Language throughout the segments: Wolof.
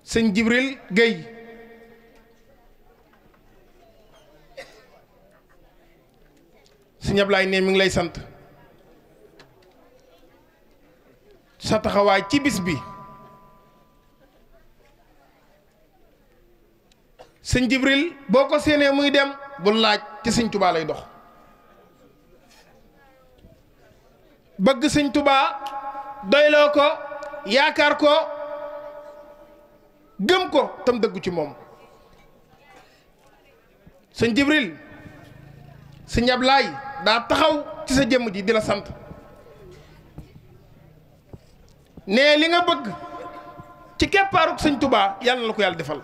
sëñ Jibril Guèye sëñ Ablaay ne mi ngi lay sant sa taxawaay ci bis bi sëñ Jibril boo ko séenee muy dem bu laaj ci sëñ Tubaa lay dox bëgg sëñ Tubaa doyloo ko yaakaar ko gëm ko tam dëggu ci moom sëñ Jibril sëñ Ablaay daa taxaw ci sa jëmm ji di la sant ne li nga bëgg ci keppaaruk sëñ Tubaa yàlla na la ko yàlla defal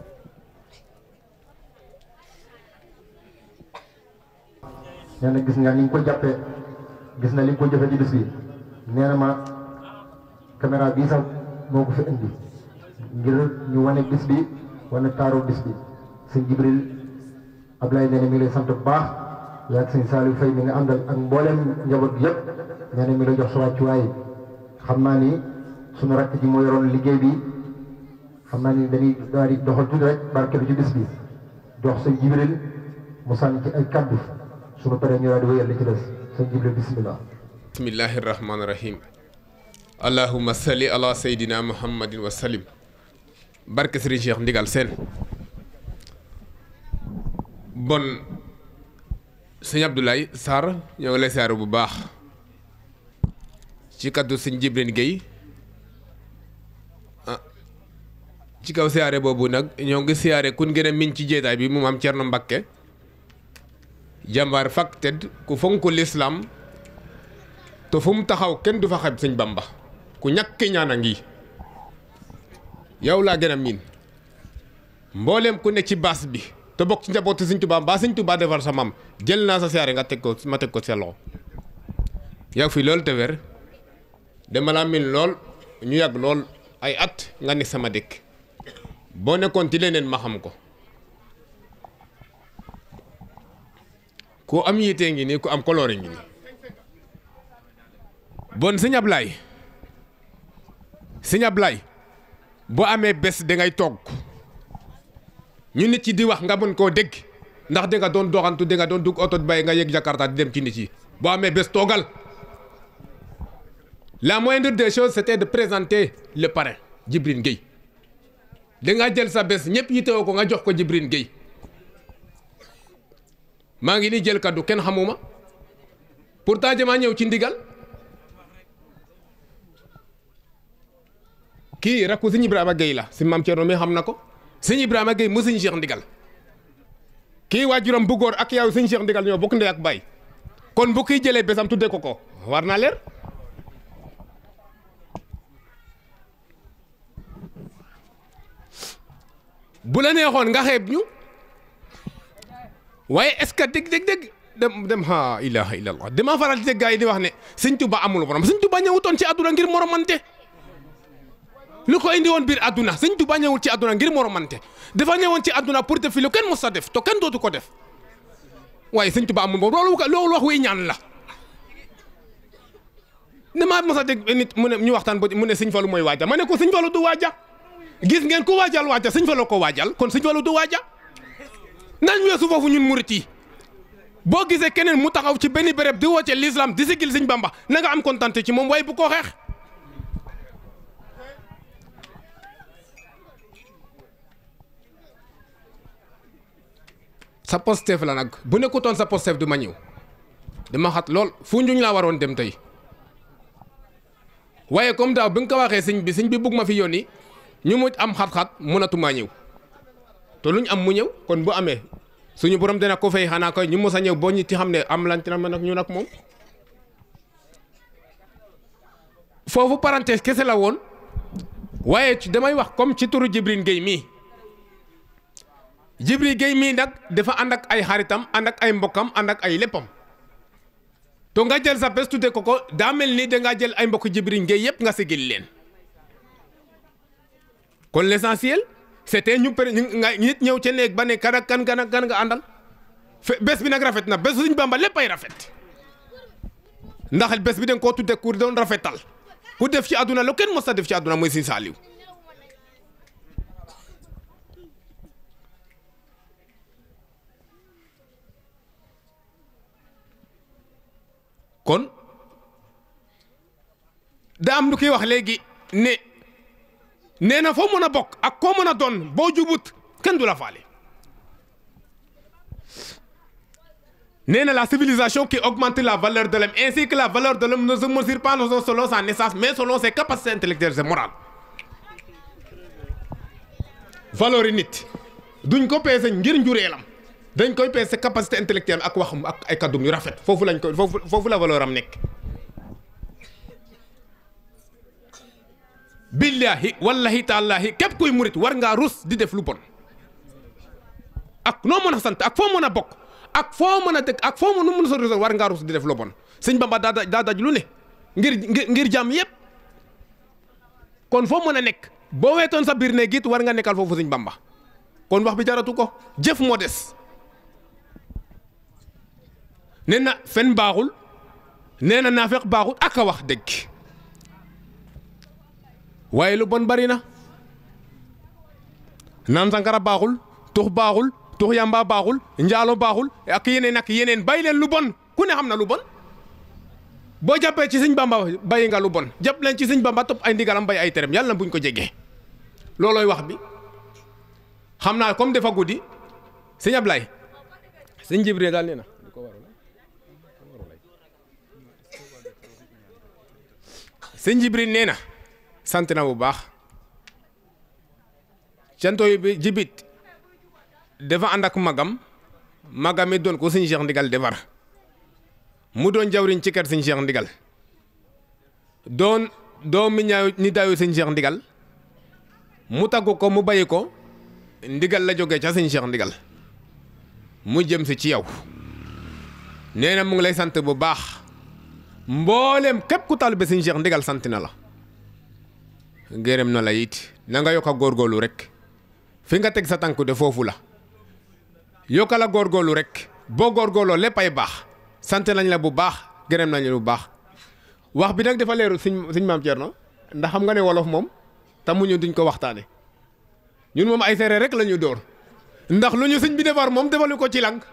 nee na gis nga ni nga ko jàppee gis na li nga ko jëfee ci bis bi nee na ma caméra bii sax moo ko fi indi ngir ñu wane bis bi wane taaru bis bi sëñ Jibril Ablaye nee na mi ngi lay sant bu baax yaa ak sëñ Saliou Faye mi nga àndal ak mboolem njaboot bi yëpp nee na mi la jox sa wàccuwaay xam naa ni sunu rakk ji moo yoroon liggéey bi xam naa ni dañuy daal di doxal tuuti rek barkeelu ci bis bi jox sëñ Jibril mu sànni ci ay kaddu sunu paree ñu daal di wéyal li ci des sëñ Jibril bismillah bismillahi rahmaani rahim allahumma salli ala sayyidina muhammadin wa salim barke Serigne Cheikh Ndigal Sène bon sëñ Abdoulaye Sarr ñoo ngi lay siyaare bu baax ci kaddu sëñ Jibril Guèye ah ci kaw siyaare boobu nag ñoo ngi siyaare kun gën a miñ ci jeetaay bi mu am Cerno Mbakke jàmbaar fak tedd ku fonk lislaam te fu mu taxaw kenn du fa xeb sëñ Bamba ku ñàkk ñaan a ngi yow laa gën a miin mbooleem ku ne ci baas bi te bokk ci njabootu sëñ Tuubaa mbaa sëñ Tuubaa defar sa mam jël naa sa siyaare nga teg ko ma teg ko sa loxo yow fi loolu te wér dama laa miin lool ñu yàgg lool ay at nga ne sama dëkk boo nekkoon ci leneen ma xam ko ku am yitee ngi nii ku am koloore ngi nii bon sëñ Ablaye sëñ Ablaye boo amee bés dangay toog ñu nit ci di wax nga mën koo dégg ndax danga doon doxantu danga doon dugg oto bay nga yëg Jakarta di dem ci nit yi boo amee bés toogal la moindre des choses c'était de présenter le parrain Djibril Guèye danga jël sa bés ñëpp yitewoo ko nga jox ko Djibril Guèye maa ngi nii jël kaddu kenn xamuma pourtant jamaa ñëw ci ndigal kii rakku sëñ Ibrahima Guèye la si maam Thierno mi xam na ko sëñ Ibrahima Guèye mu sëñ Cheikh ndigal kii waajuram bu góor ak yow sëñ Cheikh ndigal ñoo bokk ndey ak baay kon bu kiy jëlee bésam tuddee ko ko war naa leer bu la neexoon nga xeeb ñu waaye est-ce que dégg dégg dégg dem dem ha ilaha illallah dama faral di dégg gaa yi di wax ne sëñ Tuba amul morom sëñ Tuba ñëwutoon ci àdduna ngir moromante lu ko indi woon biir àdduna sëñ Tuba ñëwul ci àdduna ngir moromante dafa ñëwoon ci àdduna pour def fi lu kenn mos a def to kenn dootu ko def waaye sëñ Tuba amul morom loolu loolu wax wi ñaan la damaa mos a dégg nit mu ne ñu waxtaan ba mu ne sëñ Fallu mooy waaja ma ne ko sëñ Fallu du waaja gis ngeen ku waajal waaja sëñ Fallu ko waajal kon sëñ Fallu du waaja nañ weesu foofu ñun murit yi boo gisee keneen mu taxaw ci benn béréb di woote l'islam di sigil sëñ Bamba na nga am kontante ci moom waaye bu ko xeex sa postef la nag bu nekkutoon sa postef du ma ñëw dama xat lool fu njuñ laa waroon dem tey waaye comme daaw bi nga ko waxee sëñ bi sëñ bi bugg ma fi yónni ñu mu am xat-xat mënatumaa ñëw te luñ am mu ñëw kon bu amee suñu borom dina ko fay xanaa koy ñu mos a ñëw boo ñu ci xam ne am lan ci na nag ñu nag moom foofu parenthèse kese la woon waaye damay wax comme ci turu Djibril Guèye mii Djibril Guèye mii nag dafa ànd ak ay xaritam ànd ak ay mbokkam ànd ak ay léppam to nga jël sa bés tudde ko ko daa mel ni dangaa jël ay mbokk Djibril Guèye yëpp nga sigil leen kon l'essentiel c'était ñu pare nga nit ñëw ca néeg ba ne kan ak kan kan ak kan nga àndal fe bés bi nag rafet na bés suñ Bamba lépp ay rafet ndax bés bi dañ koo tudde ku doon rafetal ku def ci àdduna lu kenn mos a def ci àdduna mooy Sëñ Saaliw kon da am lu koy wax léegi ne nee na foo mën a bokk ak koo mën a doon boo jubut kenn du la faale nee na la civilisation qui augmente la valeur de l'homme ainsi que la valeur de l'homme ne se mesure pas selon sa naissance mais selon ses capacités intellectuelles et morales valeur yi nit duñ ko peese ngir njureelam dañ koy peese capacité intellectuelle ak waxam ak ay kaddum yu rafet foofu lañ koy foofu foofu la valeur am nekk billahi wallahi taalaahi képp kuy murit war ngaa rus di def lu bon ak noo mën a sant ak foo mën a bokk ak foo mën a dëkk ak foo mën a mën a sori war ngaa rus di def lu bon sëñ Bamba daa daa daj lu ne ngir ngir ngir jàmm yépp kon foo mën a nekk boo weetoon sa biir ne git war nga nekkal foofu sëñ Bamba kon wax bi jaratu ko jëf moo des nee na fen baaxul nee na naafeq baaxul ak a wax dëgg waaye lu bon bari na naan sankara baaxul tux baaxul tux yamba baaxul njaalo baaxul ak yeneen ak yeneen bàyyi leen lu bon ku ne xam na lu bon boo jàppee ci sëñ bamba bàyyi nga lu bon jàpp leen ci sëñ bamba topp ay ndigalam bàyyi ay terem yàlla na buñ ko jegee loolooy wax bi xam naa comme dafa guddi sëñ Ablaye sëñ Jibril daal nee na sëñ Jibril nee na sant na bu baax cantooy bi jibit dafa ànd ak magam magam it doon ko sëñ Cheikh Ndigal defar mu doon jawriñ ci kër sëñ Cheikh Ndigal doon doom mi ñaaw ni daayu sëñ Cheikh Ndigal mu taggu ko mu bàyyi ko ndigal la jógee ca sëñ Cheikh Ndigal mu jëm si ci yow nee na mu ngi lay sant bu baax mboolem képp ku taalibe sëñ Cheikh Ndigal sant na la gërëm na la it na nga yokk a góorgóorlu rek fi nga teg sa tànk de foofu la yokk la góorgóorlu rek boo góorgóorloo lépp ay baax sant nañ la bu baax gërëm nañ la bu baax wax bi nag dafa leeru suñ suñ maam Thierno ndax xam nga ne wolof moom tamuñu duñ ko waxtaane ñun moom ay séeréer rek la ñu door ndax lu ñu sëñ bi defar moom defalu ko ci lang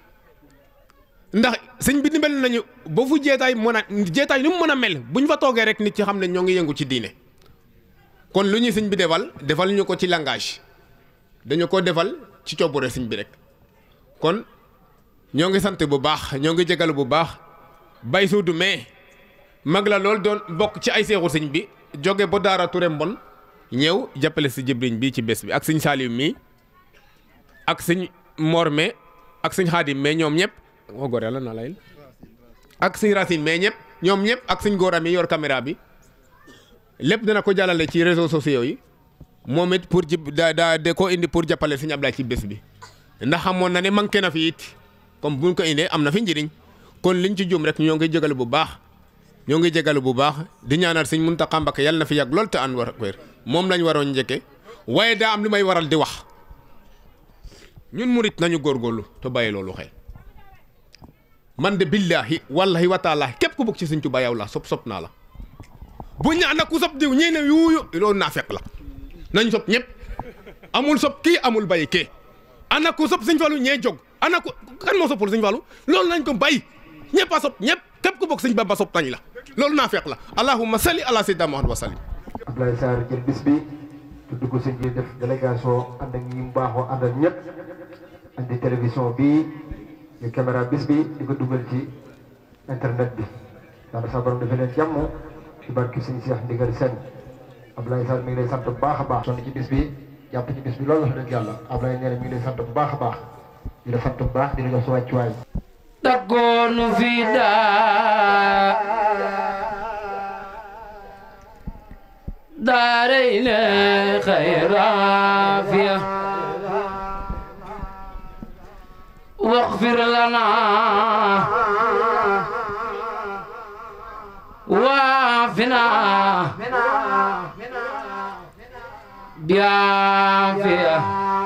ndax sëñ bi dimbali nañu ba fu jeetaay mën a jeetaay nu mu mën a mel bu ñu fa toogee rek nit ci xam ne ñoo ngi yëngu ci diine kon lu ñu sëñ bi defal defal ñu ko ci langage dañu ko defal ci coobure sëñ bi rek kon ñoo ngi sant bu baax ñoo ngi jégalu bu baax bay suudu mais mag la lool doon bokk ci ay seexu sëñ bi jóge ba daara Touré mbon ñëw jàppale si jëbriñ bi ci bés bi ak sëñ Salim mi ak sëñ Mor me ak sëñ Xaadim mais ñoom ñëpp wa góor yàlla na layel ak sëñ Racine mais ñëpp ñoom ñëpp ak sëñ góoram yi yor caméra bi lépp dana ko jàllale ci réseaux sociaux yi moom it pour jib da daa de ko indi pour jàppale sëñ Ablaye ci bés bi ndax xamoon na ne manqué na fi it comme buñ ko indee am na fi njëriñ kon liñ ci jum rek ñoo ngi jégalu bu baax ñoo ngi jégalu bu baax di ñaanal sëñ Muntaxa Mbakke yàlla na fi yàgg lool te ànd war wér moom lañ waroon njëkke waaye daa am li may waral di wax ñun murit nañu góorgóorlu te bàyyi loolu xel man de billahi wallahi wa taala képp ku bëgg ci sëñ Tuubaa yow la sop sop naa la bu ñu ànd ak ku sop diw ñii ne yuuyu loolu naa fekk la nañ sop ñëpp amul sop kii amul bàyyi kii ànd ak ku sop sëñ Fallu ñee jóg ànd ak ku kan moo soppul sëñ Fallu loolu nañ ko bàyyi ñëpp a sop ñëpp képp ku bëgg sëñ Bamba sop tañ la loolu naa fekk la allahumma salli ala sayyidina Muhammad wa sallim Abdoulaye Sarr jël bis bi tudd ko sëñ bi def délégation ànd ak ñi mu baaxoo ànd ak ñëpp andi télévision bi ñu caméra bis bi di ko dugal ci internet bi yàlla sa borom dafa leen jàmm ci barki sëñ Cheikh Ndigal Sène Abdoulaye Sarr mi ngi lay sant bu baax a baax sonn ci bis bi jàpp ci bis bi loolu wax dëgg yàlla Abdoulaye nee na mi ngi lay sant bu baax a baax di la sant bu baax di la jox sa wàccuwaay تكون في دار دارين خير عافية واغفر لنا وعافنا بعافية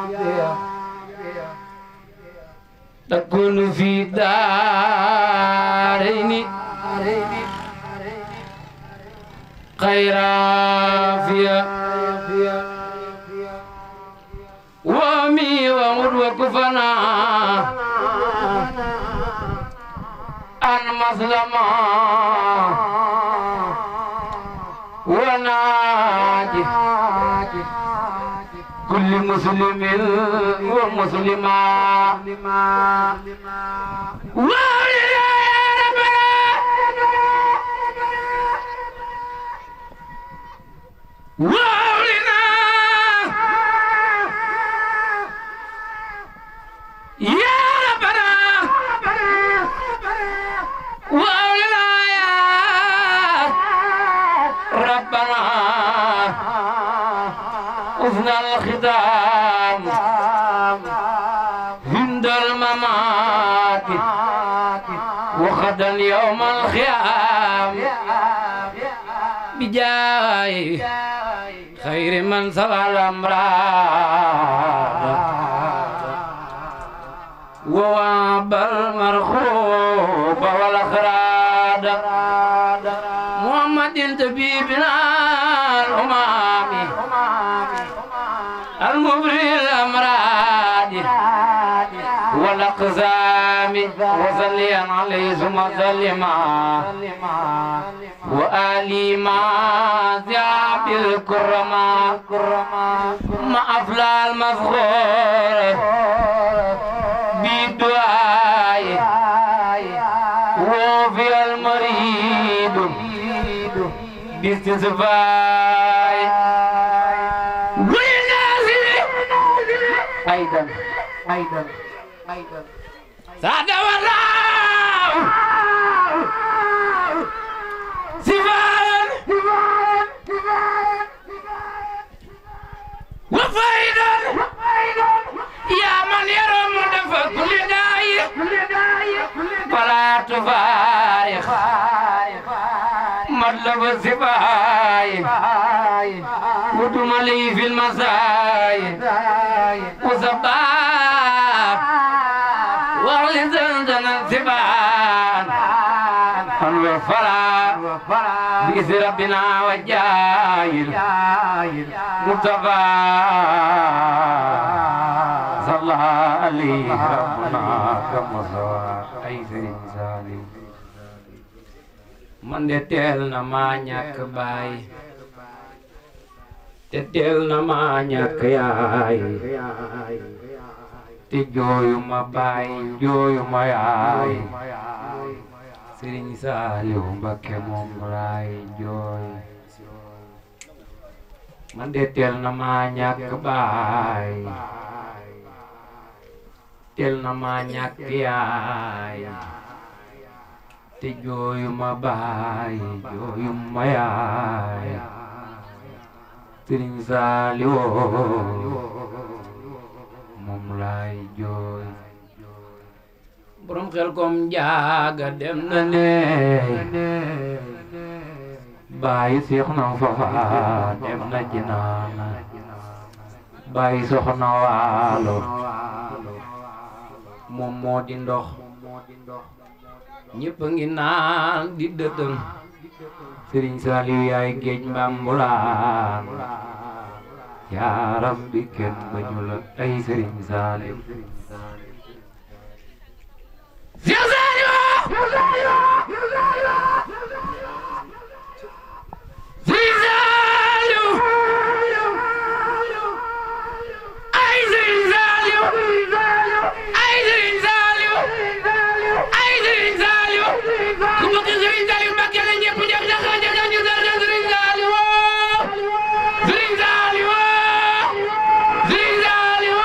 تكون في دارين خير عافية وامي وامر وكفنا أن مسلما وناجي كل مسلم ومسلمة وولي يا ربنا وولنا يا ربنا وولنا يا ربنا أثنى الختام عند الممات وغدا يوم الخيام بجاي خير من سوى الأمراض وواب المرخوب والأخراد محمد طبيبنا الأمام المبري الأمراض والأقزام وصليا عليه ثم سلما وآلي ما ذهب الكرما ما أفلى المفخور بالدعاء وفي المريض باستزفاء والناس أيضا أيضا أيضا سعد والله سفان وفيدا يا من يرم دفع كل داي فلا تفارق مطلب السفاي ودم لي في المساي وصباح واغلي زندن السبان انور فلا بإذن ربنا والجايل مصطفى صلى عليه ربنا كما سوى أي سالي man de teel na maa ñàkk baay te teel na maa ñàkk yaay te jooyu ma baay jooyu ma yaay Sëriñ Saaliw Mbakke moom laay jooy man de teel na maa ñàkk baay teel na maa ñàkk yaay te jooyu ma baay jooyu ma yaay Sëriñ Saaliw moom laay jooy borom xel kom jaaga dem na ne bàyyi seex na fafa dem na jinaana bàyyi soxna waalo moom moo di ndox ñëpp a ngi naan di dëtëm Sëriñ Saaliw yaay géej mbambulaan yaa rabbi kenn bañu la ay Sëriñ Saaliw Seex Saaliw Sëriñ Saaliw ay Sëriñ Saaliw ay Sëriñ Saaliw ay Sëriñ Saaliw ku bëgg Sëriñ Saaliw Mbàkke la ñëpp jëm na xaja na ñu dara Sëriñ Saaliw Sëriñ Saaliw Sëriñ Saaliw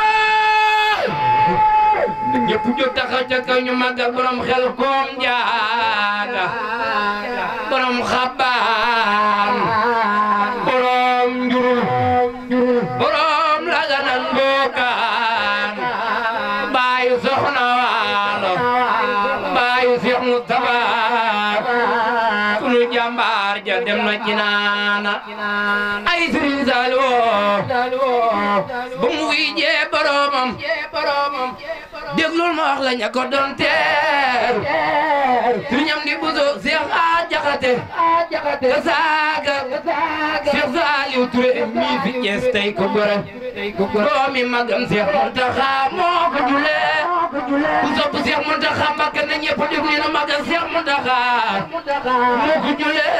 ñëpp jóg taxaw ca kaw ñu màggal borom xel koom jaaga borom xabaan borom njurul borom laganan mbookaan baayu soxna waalo baayu Seex Mustafa sunu jàmbaar ja dem na ci naana ay Sëriñ Saaliw ba mu wiyjee boromam déglul ma wax la ña ko doon teeru sëriñam di buso Seex a jaxate ka saaga Seex Saaliw Ture mi fi Cees tey ko gore doomi magam Seex Muntaxa moo ko julee ku sopp Cheikh Mountakha Mbacké na ñëpp déglu na magal Cheikh Mountakha moo ko julee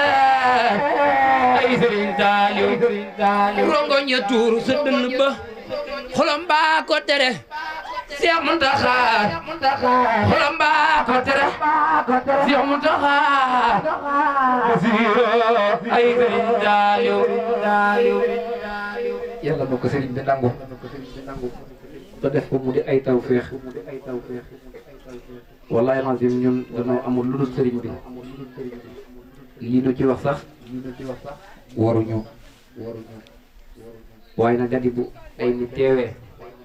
ay Serigne Saliou rongoñ ya tuuru sa dënn ba xolam baa ko tere Cheikh Mountakha xolam baa ko tere Cheikh Mountakha ay Serigne Saliou yàlla na ko sëriñ bi nangu te def ko mu di ay tawféex wallaay lazim ñun dañoo amul lu dul sëriñ bi lii nu ci wax sax waruñu waaye nag dadi bu ay nit teewee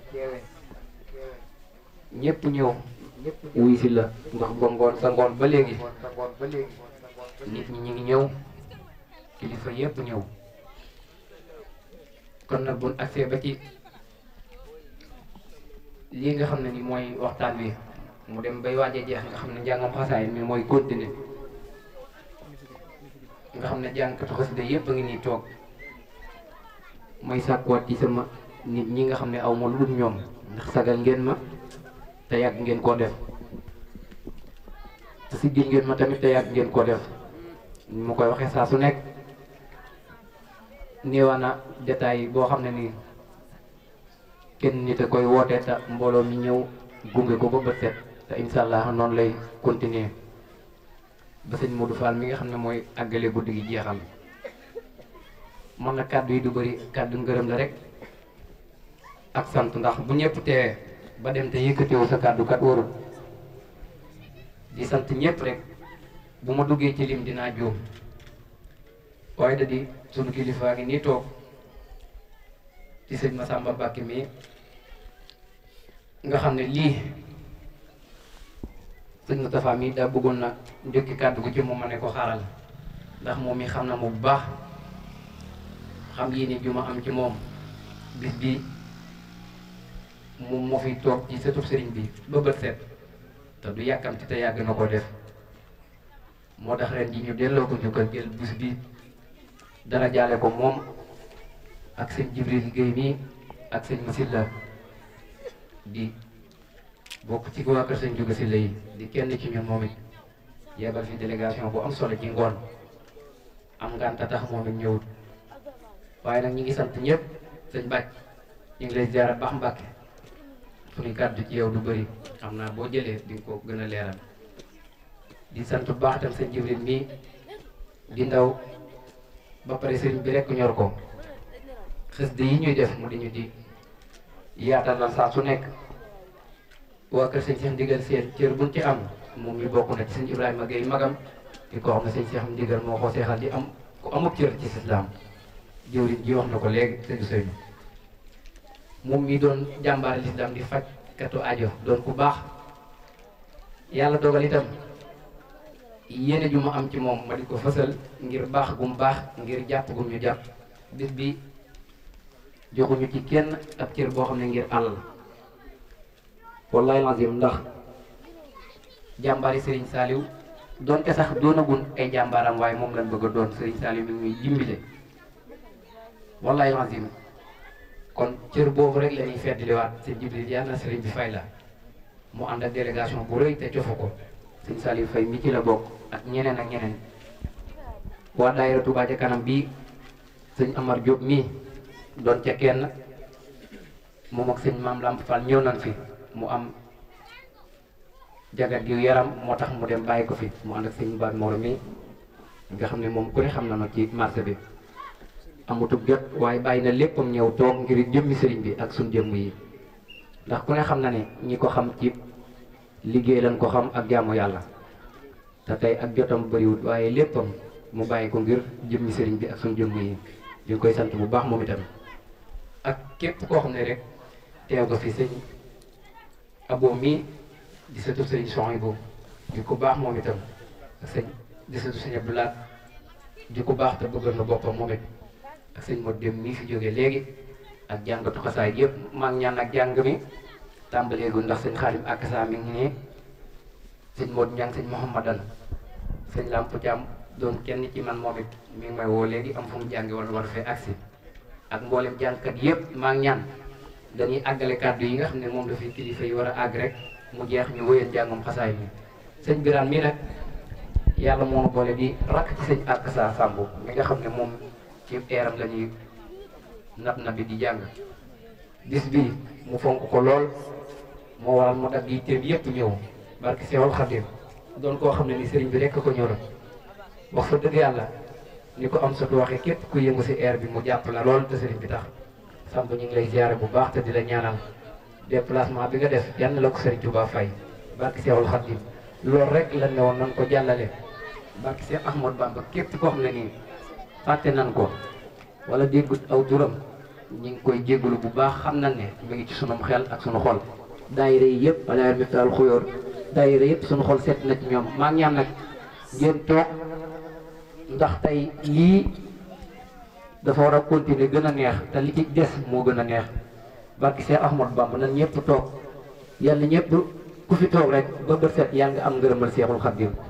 ñëpp ñëw wuy si la ndax ba ngoon sa ngoon ba léegi nit ñi ñi ngi ñëw kilifa yëpp ñëw kon nag buñ agsee ba ci lii nga xam ne ni mooy waxtaan wi mu dem bay waaje jeex nga xam ne njàngam xasaay mi mooy continuer nga xam ne jàngkatu xasida yëpp a ngi nii toog may sàkkuwaat ci sama nit ñi nga xam ne aw ma lu dul ñoom ndax sagal ngeen ma te yàgg ngeen koo def te siggil ngeen ma tamit te yàgg ngeen koo def ni ma koy waxee saa su nekk néewaana détail boo xam ne nii kenn nit a koy wootee te mbooloo mi ñëw gunge ko ba bët set te incha allah noonu lay continuer ba sëñ Modou Fall mi nga xam ne mooy àggale guddi gi jeexal man na kàddu yi du bëri kàddu ngërëm la rek ak sant ndax bu ñëpp teewee ba dem te yëkkatewu sa kàddu kat warul di sant ñëpp rek bu ma duggee ci lim dinaa juum waaye da di sunu kilifaa ngi nii toog ci sëñ Massamba Mbacke mi nga xam ne lii sëñ Moustapha mi daa bëggoon na njëkki kàddu gu ci moom ma ne ko xaaral ndax moom mi xam na mu bu baax xam yéene ju ma am ci moom bis bi moom moo fi toog ci sëtub sëriñ bi ba bët set te du yàkkamti te yàgg na ko def moo tax ren ji ñu delloo ko njukkal jël bis bi dara jaale ko moom ak sëñ Jibril Guèye mi ak sëñ Masilla di bokk ci waa kër sëñ Juga Silla yi di kenn ci ñun moom it yebal fi délégation bu am solo ci ngoon am ngànta tax moom it ñëwut waaye nag ñi ngi sant ñëpp sëñ Bàcc ñu ngi lay ziara baax Mbàkke suñu kàddu ci yow du bëri xam naa boo jëlee di nga ko gën a leeral di sant bu baax tam sëñ Jibril mii di ndaw ba pare sëriñ bi rekk ñor ko xës de yi ñuy def mu di ñu di yaatalal saa su nekk waa kër sëñ Cheikh Ndigal seen cër buñ ci am moom mi bokk na ci sëñ Ibrahima Gueye magam di ko xam ne sëñ Cheikh Ndigal moo ko seexal di am ku amub cër ci lislaam jëwriñ ji wax na ko léegi sëñ Seynou moom mi doon jàmbaar lislaam di faj katu ajo doon ku baax yàlla dogal itam yéene ju ma am ci moom ma di ko fësal ngir baax gum baax ngir jàpp gum ñu jàpp bis bi joxuñu ci kenn ab cër boo xam ne ngir àll wallahi lazim ndax jàmbaari Serigne Saliou doonte sax doonagun ay jàmbaaram waaye moom lañ bëgg a doon Serigne Saliou mi ngi jimbile wallahi lazim kon cër boobu rek la ñuy feddliwaat sëñ Jibril yàlla na Serigne bi fay la mu ànd ak délégation bu rëy te cofu ko sëñ Saliou Faye mi ci la bokk ak ñeneen ak ñeneen waa daayira Touba ca kanam bii sëñ Amar Diop mii doon ca kenn moom ak sëñ Maam Lamp Fall ñëw nañ fi mu am jagat yu yaram moo tax mu dem bàyyi ko fi mu ànd ak sëñ Baat Mor mii nga xam ne moom ku ne xam na no ci marché bi amutub jot waaye bàyyi na léppam ñëw toog ngir jëmmi sëriñ bi ak suñ jëmm yi ndax ku ne xam na ne ñi ko xam ci liggéey lañ ko xam ak jaamu yàlla te tey ak jotam bëriwut waaye léppam mu bàyyi ko ngir jëmmi sëriñ bi ak suñ jëmm yi ñu ngi koy sant bu baax moom itam ak képp koo xam ne rek teew nga fi sëñ abo mii di sëtu sëriñ Souhaïbou di ko baax moom itam ak sëñ di sëtu sëñ Abdoulaat di ko baax te bëggal na boppam moom it ak sëñ Modou Dem mii fi jógee léegi ak jàngatu xasaay yëpp maa ngi ñaan ak jàng mi tàmbaleegu ndax sëñ Xaadim ak saa mi ngi nii sëñ Modou Ñang sëñ Mouhamadan sëñ Lamp Thiam doon kenn ci man moom it mi ngi may woo léegi am fu mu jàngi wala war fee agsi ak mboolem jàngkat yëpp maa ngi ñaan dañuy àggale kàddu yi nga xam ne moom la fi kilifa yi war a àgg rek mu jeex ñu wéyal jàngum xasaay mi sëñ Birane mi nag yàlla moo nu boole di rakk ci sëñ ak sa Samb mi nga xam ne moom ci eeram la ñuy nat na bi di jàng bis bi mu fonk ko lool moo waral mu dagg yi téem yépp ñëw barki Seexul Xadim doon koo xam ne ni sëriñ bi rekk ko ñëw wax fa dëgg yàlla ni ko am satu waxee képp ku yëngu si air bi mu jàpp la lool te sëriñ bi tax Samb ñu ngi lay ziare bu baax te di la ñaanal déplacement bi nga def yal na la ko sëriñ Touba fay barki Seexul Xadim loolu rek lan ne woon nan ko jàllale barki Seex Ahmad Bamba képp koo xam ne nii fàtte nan ko wala déggut aw turam ñi ngi koy jéggalu bu baax xam nañ ne mi ngi ci sunum xel ak sunu xol daayira yi yëpp wala miftaal xuyóor daayira yëpp sunu xol seet na ci ñoom maa ngi ñaan nag ngeen toog ndax tey lii dafa war a continuer gën a neex te li ci des moo gën a neex barki Seex Ahmad Bamba nan ñëpp toog yàlla ñëpp ku fi toog rek ba bët set yaa nga am ngërëmal Seexul Xadiim